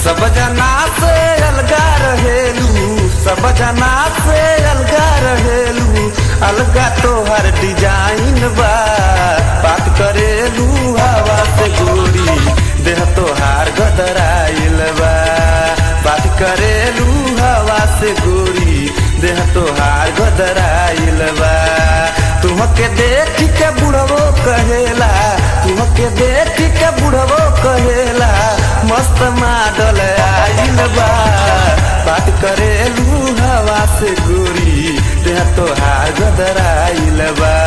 सब जना से अलगा रहेलू सब जना से अलगा रहेलू अलगा तोहर डिजाइन बा बात करेलू हवा से गोरी देह तोहार गदराइल बा बात करेलू हवा से गोरी देह तोहार गदराइल बा तुमके देख के बुढ़वो कहेला तुमके देख के बुढ़वो कहेला मस्त माडल आइल बा बात करेलू हवा से गोरी देह तोहार गदराइल बा